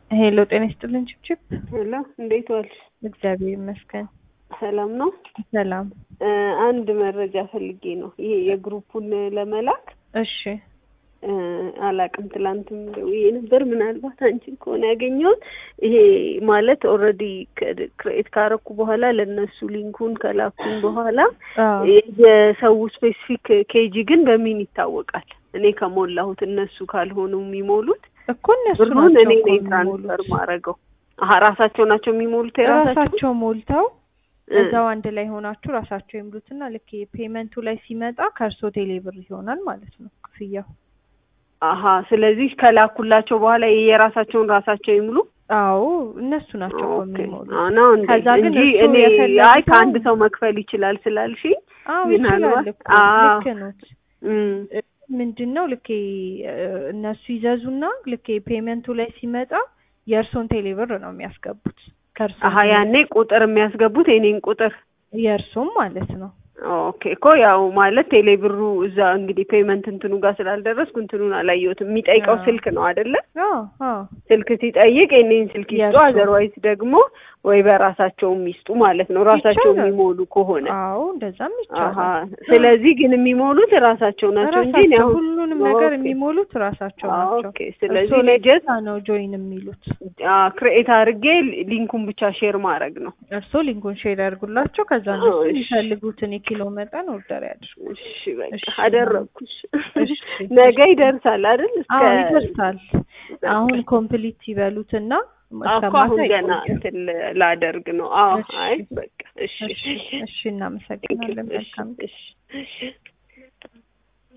ሄሎ ጤና ይስጥልን ችብችብ። ሄሎ እንዴት ዋልሽ? እግዚአብሔር ይመስገን ሰላም ነው። ሰላም። እ አንድ መረጃ ፈልጌ ነው ይሄ የግሩፑን ለመላክ እሺ እ አላቅም ትላንትም ደውዬ ነበር። ምናልባት አንቺን ከሆነ ያገኘሁት ይሄ ማለት ኦልሬዲ ክሬት ካረኩ በኋላ ለእነሱ ሊንኩን ከላኩኝ በኋላ አዎ የሰው ስፔሲፊክ ኬጂ ግን በምን ይታወቃል? እኔ ከሞላሁት እነሱ ካልሆኑ የሚሞሉት እኮ እነሱ ብሩን ናቸው እኔ እኮ ነኝ የሚሞሉት። ትራንስፈር ማድረገው። አሀ ራሳቸው ናቸው የሚሞሉት የራሳቸው ራሳቸው ሞልተው እ እዛው አንድ ላይ ሆናችሁ ራሳቸው ይምሉትና ልክ ፔመንቱ ላይ ሲመጣ ከእርሶ ቴሌብር ይሆናል ማለት ነው ክፍያው። አሀ ስለዚህ ከላኩላቸው በኋላ የራሳቸውን ራሳቸው ይሙሉ። አዎ እነሱ ናቸው እኮ ኦኬ የሚሞሉት። ነው እንዴ? ከዛ ግን እንጂ እሱ እኔ የፈለጉት አይ ከአንድ አሁን- ሰው መክፈል ይችላል ስላልሽኝ አዎ ምናልባት- ይችላል እኮ አዎ። ልክ ኖት። እም፣ ምንድን ነው ልኬ እነሱ ይዘዙና ልኬ ፔመንቱ ላይ ሲመጣ የእርሶን ቴሌብር ነው የሚያስገቡት ከእርሶ አሀ ያኔ ቁጥር የሚያስገቡት የኔን ቁጥር የእርሶም ማለት ነው። ኦኬ እኮ ያው ማለት ቴሌብሩ እዛ እንግዲህ ፔመንት እንትኑ ጋር ስላልደረስኩ እንትኑን አላየሁትም። የሚጠይቀው አዎ። ስልክ ነው አይደለ? አዎ አዎ ስልክ ሲጠይቅ የኔን ስልክ ይስጡ፣ የእርሶ። አዘርዋይዝ ደግሞ ወይ በራሳቸውም ይስጡ ማለት ነው። ራሳቸው ይቻላል። የሚሞሉ ከሆነ አዎ እንደዛም አሀ ይቻላል። ስለዚህ ግን የሚሞሉት ራሳቸው ናቸው እንጂ እኔ ራሳቸው አሁን ሁሉንም ነገር ኦኬ። የሚሞሉት ራሳቸው ናቸው። ኦኬ ስለዚህ እርሶ ላይ ልጀት ብቻ ነው ጆይን የሚሉት። ክሬኤት አድርጌ ሊንኩን ብቻ ሼር ማድረግ ነው። እርሶ ሊንኩን ሼር ያድርጉላቸው። ከዛ አዎ፣ እነሱ እሺ። የሚፈልጉትን የኪሎ መጠን ኦርደር ያድርጉ። እሺ በቃ እሺ። አደረግኩሽ። እሺ፣ ነገ እሺ። ይደርሳል አይደል? እስከ አዎ ይደርሳል። አሁን ኮምፕሊት ይበሉትና እስከ እኮ አሁን ማታ ገና ይቆያል። እንትን ላደርግ ነው። አዎ እሺ። አይ በቃ እሺ እሺ፣ እሺ እናመሰግናለን። እሺ መልካም እሺ